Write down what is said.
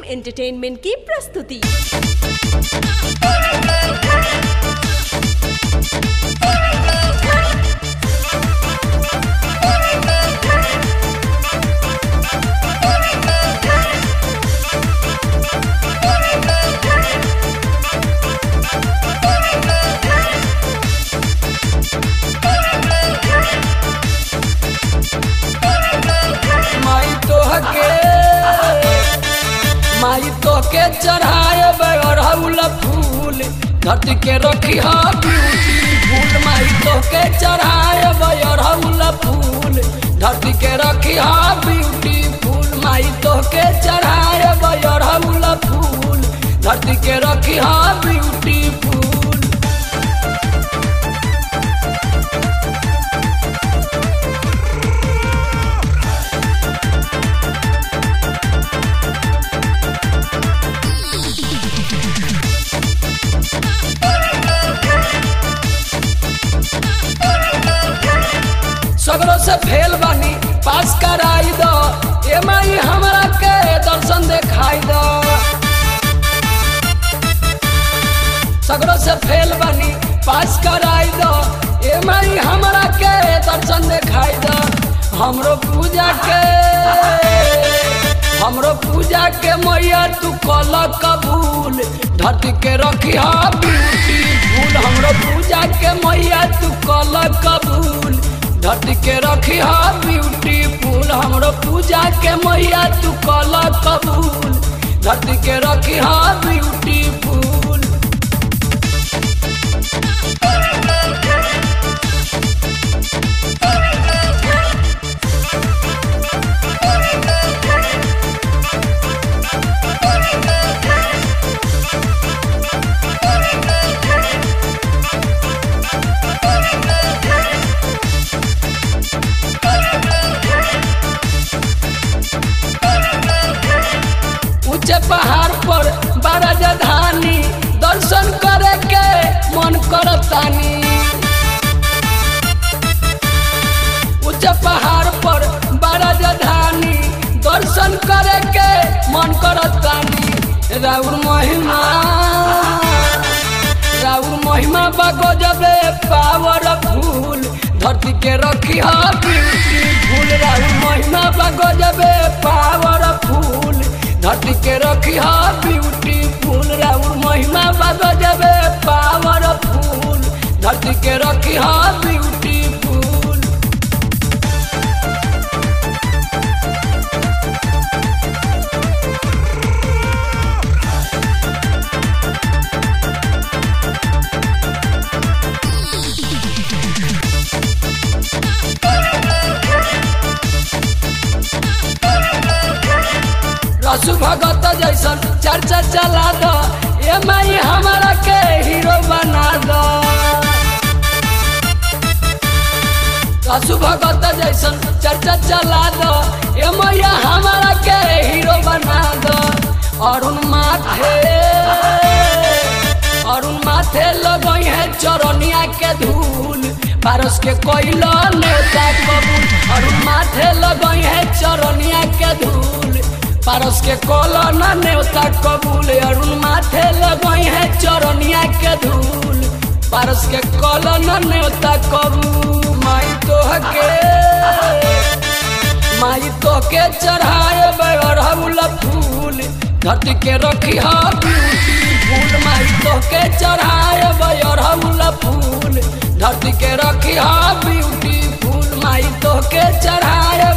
entertainment की प्रस्तुति माई तोहके माई तोहके चढ़ाए अड़हुल फूल धरती के रखी हा ब्यूटीफुल माई तोहके चढ़ाए अड़हुल फूल धरती के रखी हा ब्यूटीफुल माई तोहके चढ़ाए अड़हुल फूल धरती के रखी हा ब्यूटीफुल सगरों से फेल बानी पास कराई दो ए माई हमरा के दर्शन देखाई दो सगरों से फेल बानी पास कराई दो ए माई हमरा के दर्शन देखाई दो हमरो पूजा के हमरो पूजा के मैया तू कल कबूल धरती के रखी हा ब्यूटीफुल हमरो पूजा के मैया तू कल कबूल धरती के रखी हा ब्यूटीफुल हमरो पूजा के मैया तू कल कबूल धरती के रखी हा ब्यूटीफुल ऊंचे पहाड़ पर बड़ा जधानी दर्शन करे के मन करतानी ऊंचे पहाड़ पर बड़ा जधानी दर्शन करे के मन करतानी राउर महिमा राउर महिमा बगो जबे पावर फूल धरती के रखी हा ब्यूटीफुल राउर महिमा बगो जबे पावर फूल धरती के रखी हा ब्यूटीफुल राउर महिमा बगो जबे पावर फूल धरती के रखी हा ब्यूटीफुल रसु भगत जैसन चर्चा चला दो ए माई हमारा के हीरो बना दो रसु भगत जैसन चर्चा चला दो ए मैया हमारा के हीरो बना दो अरुण माथे अरुण माथे लगई है चरनिया के धूल पारस के कोइलो नेता कबूल अरुण माथे लगई है चरनिया के धूल पारस के कोलन नेवता कबूल अरुण माथे लगई है चरनिया के धूल पारस के कोलन नेवता कबूल माई तोहके माई तोहके चढ़ाए अड़हुल फूल धरती के रखी हा ब्यूटीफुल माई तोहके चढ़ाए अड़हुल फूल धरती के रखी हा ब्यूटीफुल माई तोहके चढ़ाए